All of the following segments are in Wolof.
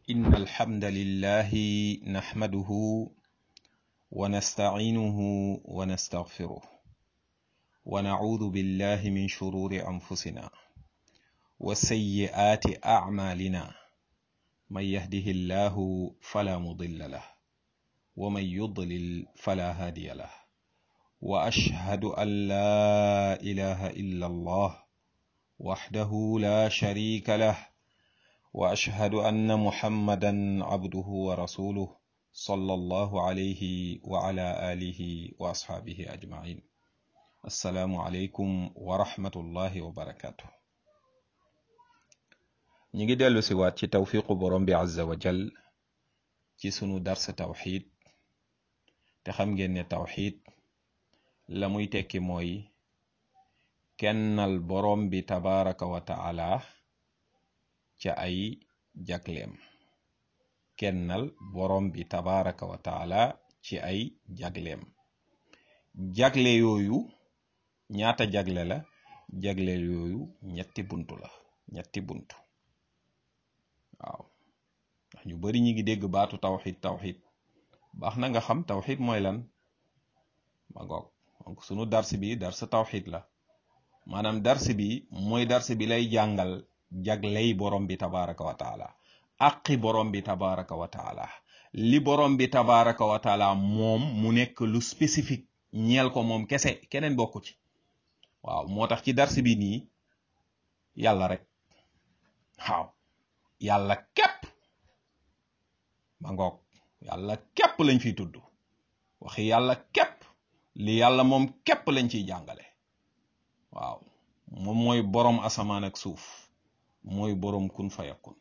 إن الحمد لله نحمده ونستعينه ونستغفره ونعوذ بالله من شرور أنفسنا وسيئات أعمالنا من يهده الله فلا مضل له ومن يضلل فلا هادي له وأشهد أن لا إله إلا الله وحده لا شريك له واشهد ان محمدا عبده ورسوله صلى الله عليه وعلى اله واصحابه اجمعين السلام عليكم ورحمه الله وبركاته ñi ngi dellu si waat ci tawfiqu borom bi azza wa jal ci sunu dars tawxid te xam ngeen ne tawxid la muy tekki mooy kennal borom bi tabaraka wa taala ca ay jagleem kennal borom bi tabaraka wa taala ci ay jagleem jagle yooyu ñaata jagle la jagle yooyu ñetti buntu la ñetti buntu waaw ndax ñu bari ñi ngi dégg baatu tawxid tawxid baax na nga xam tawxid mooy lan ma ngoog donc sunu dars bi dars tawxid la maanaam dars bi mooy dars bi lay jàngal jagley borom bi tabaraka wa taala aqi borom bi tabaraka wa taala li borom bi tabaraka wa taala moom mu nekk lu spécifique ñeel ko moom kese keneen bokku ci waaw moo tax ci dars bi nii yàlla rek waaw yàlla képp ma ngoog yàlla képp lañ fiy tudd waxi yàlla képp li yàlla moom képp lañ ciy jàngale waaw moom mooy borom asamaan ak suuf mooy boroom kun fayakun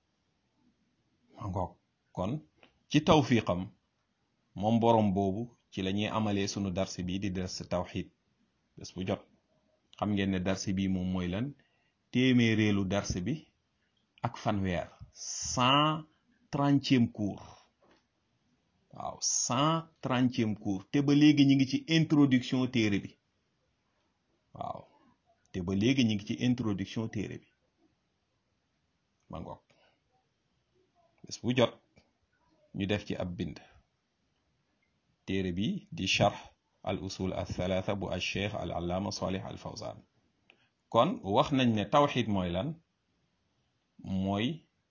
ma ngoog kon ci tawfiqam moom boroom boobu ci la ñuy amalee sunu darsi bi di dars tawxid bés bu jot xam ngeen ne darsi bi moom mooy lan téeméereelu dars bi ak fanweer cent trentième cours waaw cent trentième cours te ba léegi ñu ngi ci introduction téere bi waaw te ba léegi ñu ngi ci introduction téere bi ma ngoog bés bu jot ñu def ci ab bind téere bi di charx al usul al thalatha bu al cheikh al allaama salih al fawzan kon wax nañ ne tawxid mooy lan mooy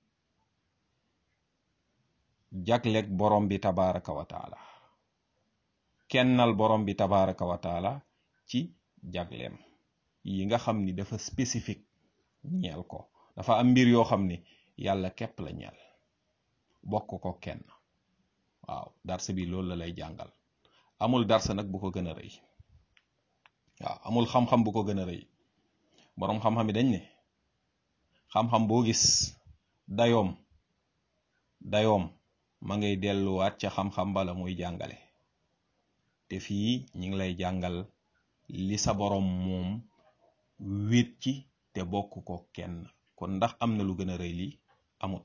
jagleeg borom bi tabaraka wa taala kennal borom bi tabaraka wa taala ci jagleem yi nga xam ni dafa spécifique ñeel ko dafa am mbir yoo xam ni yàlla képp la ñeel bokk ko kenn waaw dars bi loolu la lay jàngal amul dars nag bu ko gën a rëy waaw amul xam-xam bu ko gën a rëy boroom xam-xam yi dañ ne xam-xam boo gis dayoom dayoom ma ngay delluwaat ca xam-xam bala muy jàngale te fii ñi ngi lay jàngal li sa boroom moom wéet ci te bokk ko kenn kon ndax am na lu gën a rëy lii amut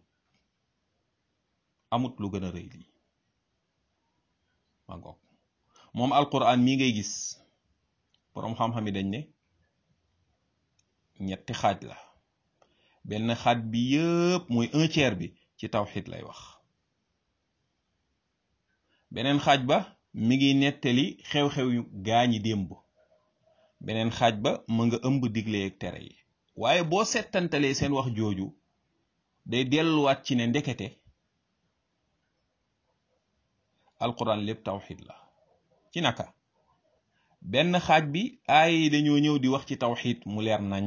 amut lu gën a rëy lii ma ngoog moom alquran mii ngay gis boroom xam-xam yi dañ ne ñetti xaaj la benn xaaj bi yëpp mooy un tiers bi ci tawxid lay wax beneen xaaj ba mi ngi nettali xew-xew yu gaañi démb beneen xaaj ba mu nga ëmb digle ak tere yi waaye boo settantalee seen wax jooju day delluwaat ci ne ndekete alquran lépp tawxid la ci naka benn xaaj bi aay dañoo ñëw di wax ci tawxid mu leer nañ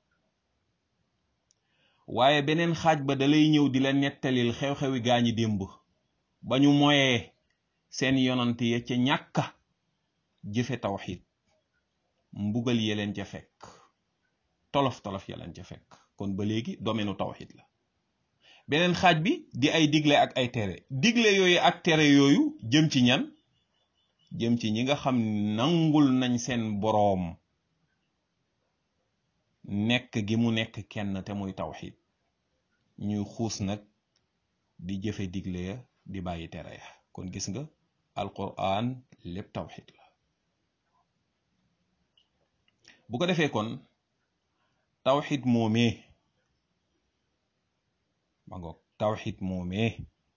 waaye beneen xaaj ba dalay ñëw di la nettalil xew-xewi gaañi démb ba ñu moyee seen yonant ya ca ñàkka jëfe tawxid mbugal ye leen ca fekk tolof-tolof ya leen ca fekk kon ba léegi domaine tawxid la beneen xaaj bi di ay digle ak ay tere digle yooyu ak tere yooyu jëm ci ñan jëm ci ñi nga xam nangul nañ seen boroom nekk gi mu nekk kenn te muy tawxid ñuy xuus nag di jëfe digle ya di bàyyi tere ya kon gis nga alquran lépp tawxid la bu ko defee kon tawxid moomee ma ngoog tawxid moomee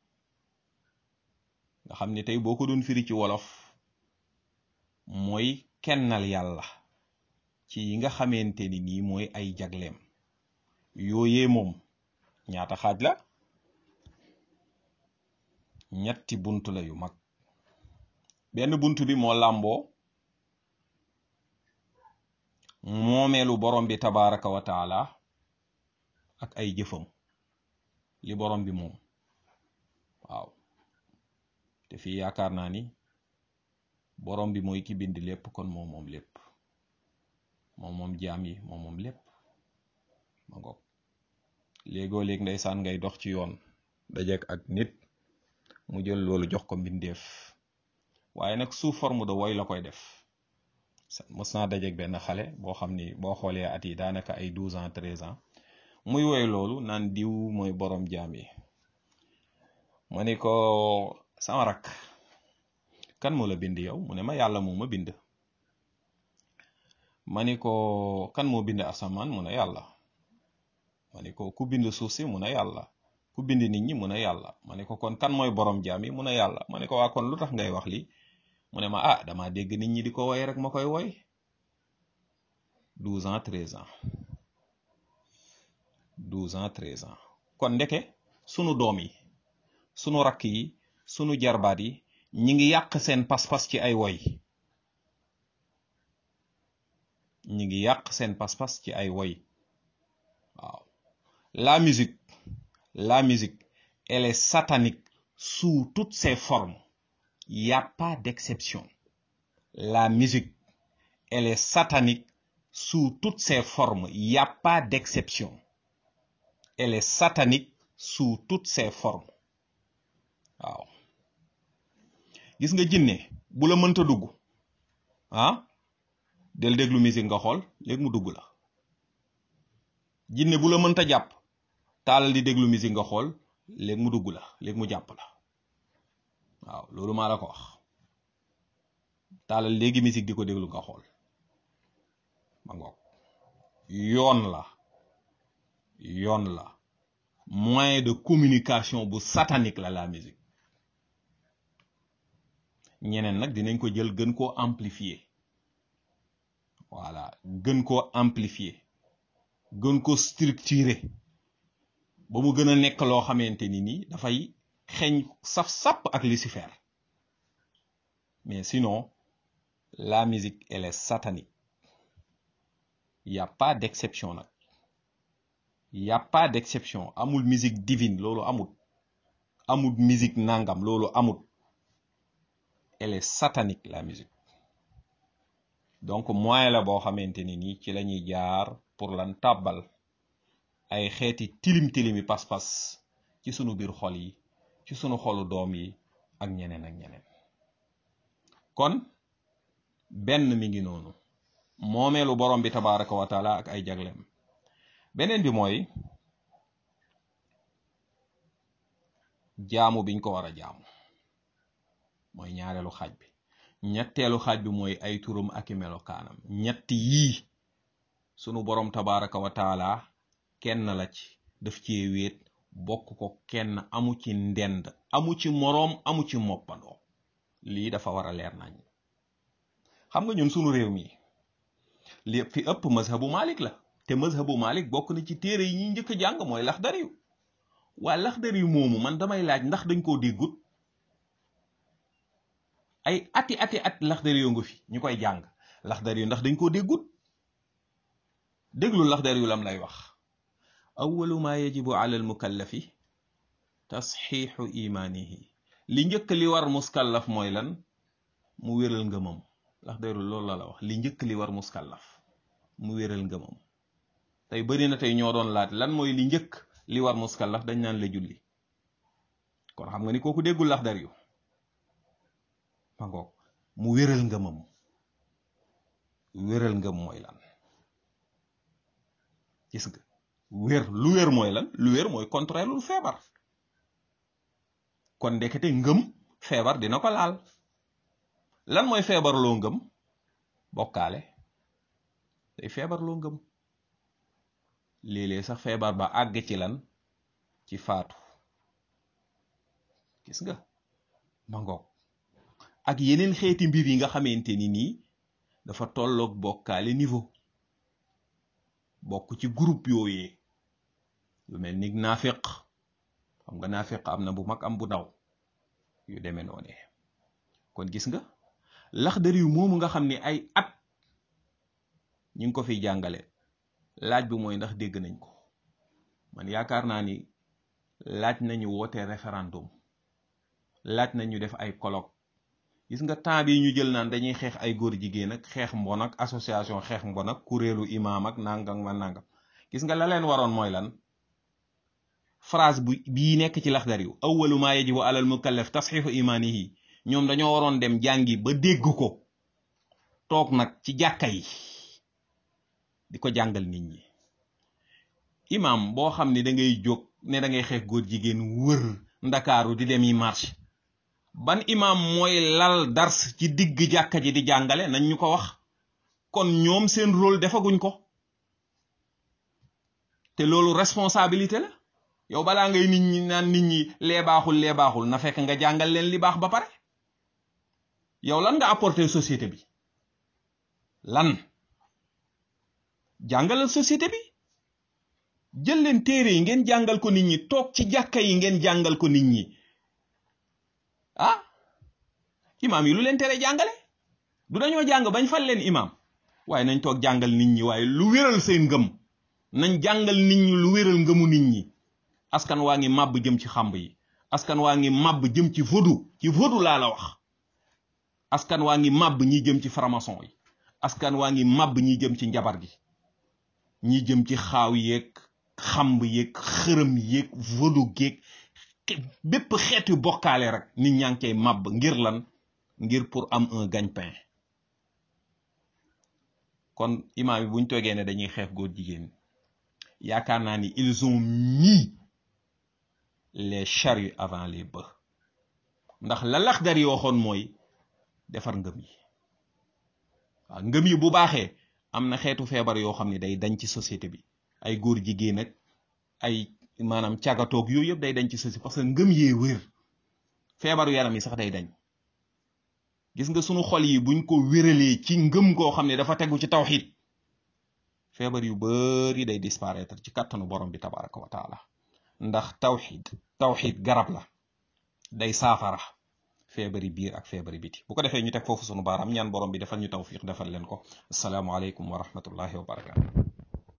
nga xam ne tey boo ko doon firi ci wolof mooy kennal yàlla ci yi nga xamante ni nii mooy ay jagleem yooyee moom ñaata xaaj la ñetti bunt la yu mag benn bunt bi moo làmboo moomeelu borom bi tabaraka wa taala ak ay jëfam li borom bi moom waaw te fii yaakaar naa ni borom bi mooy ki bind lépp kon moom moom lépp moom moom jaam yi moom moom lépp ma ngoog léegoo léeg ndeysaan ngay dox ci yoon dajeek ak nit mu jël loolu jox ko mbindeef waaye nag sous forme de woy la koy def mës naa dajeek benn xale boo xam ni boo xoolee at yi daanaka ay douze ans treize ans muy woy loolu naan diw mooy borom jaam yi ma ni ko sama rakk kan moo la bind yow mu ne ma yàlla moo ma bind ma ni ko kan moo bind asamaan mu ne yàlla ma ni ko ku bind suuf si mu ne yàlla ku bind nit ñi mu ne yàlla ma ni ko kon kan mooy borom jaam yi mu ne yàlla ma ni ko waa kon lu tax ngay wax lii mu ne ma ah dama dégg nit ñi di ko woy rek ma koy woy douze ans treize ans douze ans treize ans kon ndeke sunu doom yi sunu rakk yi sunu jarbaat yi ñi ngi yàq seen pas-pas ci ay woy ñi ngi yàq seen pas-pas ci ay woy waaw la musique la musique elle est satanique sous toutes ses formes il y a pas d'exception la musique elle est satanique sous toutes ses formes il y a pas d'exception elle est satanique sous toutes ses formes waaw gis nga jinne bu la mënta dugg ah del déglu musique nga xool léegi mu dugg la jinne bu la mënta jàpp taalal di déglu musique nga xool léegi mu dugg la léegi mu jàpp la waaw loolu maa la ko wax taalal léegi musique di ko déglu nga xool ma ngoog yoon la yoon la moyen de communication bu satanique la la musique ñeneen nag dinañ ko jël gën koo amplifier voilà gën koo amplifier gën ko structurer ba mu gën a nekk loo xamante ni nii dafay xeeñ saf-sàpp ak Lucifer mais sinon la musique elle est satanique y a pas d'exception nag y a pas d'exception amul musique divine loolu amul amul musique nangam loolu amul elle est satanique la musique donc moyen la boo xamante ni nii ci la ñuy jaar pour lan tàbbal ay xeeti tilim tilimi pas-pas ci sunu biir xol yi ci sunu xolu doom yi ak ñeneen ak ñeneen kon benn mi ngi noonu moomeelu borom bi tabaraka wa taala ak ay jagleem beneen bi mooy jaamu biñ ko war a jaamu mooy ñaareelu xaaj bi ñetteelu xaaj bi mooy ay turam ak i melokaanam ñett yii sunu borom tabaraka wa taala kenn la ci daf cee wéet bokk ko kenn amu ci ndend amu ci moroom amu ci moppandoo lii dafa war a leer nañ xam nga ñun sunu réew mi li fi ëpp mazhabu malik la te mazhabu malik bokk na ci téere yi ñuy njëkk a jàng mooy laxdariyu waa laxdariyu moomu man damay laaj ndax dañ koo déggut ay ati ati at laxdariyu nga fi ñu koy jàng laxdariyu ndax dañ koo déggut déglu laxdariyu lam lay wax awalu ma yajibu ala al mukallafi tasxiixu imaanihi li njëkk li war muskallaf mooy lan mu wéral ngëmam laxdariyu loolu la la wax li njëkk li war muskallaf mu wéral ngëmam tey bari na tey ñoo doon laaj lan mooy li njëkk li war muskallaf dañ naan la julli kon xam nga ni kooku déggul laxdariyu ma ngoog mu wéral ngëmam wéral ngëm mooy lan gis nga wér lu wér mooy lan lu wér mooy contraire lu feebar kon ndekete ngëm feebar dina ko laal lan mooy feebar loo ngëm bokkaale day feebar loo ngëm léeg-léeg sax feebar ba àgg ci lan ci faatu gis nga ma ngoog ak yeneen xeeti mbir yi nga xamante ni nii dafa tolloog bokkaale niveau bokk ci groupe yooyee lu mel ni naafiq xam nga naafiq am na bu mag am bu ndaw yu demee noone kon gis nga laxdar yu moomu nga xam ni ay at ñu ngi ko fiy jàngale laaj bi mooy ndax dégg nañ ko man yaakaar naa ni laaj nañu woote référendum laaj nañu def ay colloque gis nga temps bi ñu jël naan dañuy xeex ay góor jigéen ak xeex mbon ak association xeex mbon ak kuréelu imaam ak nangam ma nangam gis nga la leen waroon mooy lan phrase bu bii nekk ci laxdar yu awwalu maa yajibu alal mukallaf tasxiixu imaanihi ñoom dañoo waroon dem jàngi ba dégg ko toog nag ci jàkka yi di ko jàngal nit ñi imam boo xam ne da ngay jóg ne da ngay xeex góor jigéen wër ndakaaru di dem yi marche ban imam mooy lal dars ci digg jàkka ji di jàngale nañ ñu ko wax kon ñoom seen rôle defaguñ ko te loolu responsabilité la yow balaa ngay nit ñi naan nit ñi lee baaxul lee baaxul na fekk nga jàngal leen li baax ba pare yow lan nga apporter société bi lan jàngalal société bi jël leen téere yi ngeen jàngal ko nit ñi toog ci jàkka yi ngeen jàngal ko nit ñi ah imaam yi lu leen tere jàngale du dañoo jàng bañ fal leen imaam waaye nañ toog jàngal nit ñi waaye lu wéral seen ngëm nañ jàngal nit ñi lu wéral ngëmu nit ñi askan waa ngi màbb jëm ci xamb yi askan waa ngi màbb jëm ci vodu ci vodu laa la wax askan waa ngi màbb ñi jëm ci franc-maçon yi askan waa ngi màbb ñi jëm ci njabar gi ñi jëm ci xaaw yeeg xamb yeeg xërëm yeeg vodu geeg bépp xeetu bokkaale rek nit ñaa ngi koy màbb ngir lan ngir pour am un gagne-pain kon imaam yi buñ toogee ne dañuy xeex góor jigéen yaakaar naa ni ils ont mis les charrues avant les bœufs ndax la Laxdari yi waxoon mooy defar ngëm yi waaw ngëm yi bu baaxee am na xeetu feebar yoo xam ne day dañ ci société bi ay góor jigéen ak ay maanaam càggatoog yooyu yëpp day dañ ci société parce que ngëm yee wér feebaru yaram yi sax day dañ gis nga sunu xol yi buñ ko wéralee ci ngëm goo xam ne dafa tegu ci tawxid feebar yu bari day disparaître ci kàttanu borom bi tabaraka wa taala ndax tawxid tawxid garab la day saafara feebari biir ak feebari biti bu ko defee ñu teg foofu sunu baaraam ñaan borom bi defal ñu tawfiq defal leen ko asalaamualeykum wa rahmatullahi wa barakatu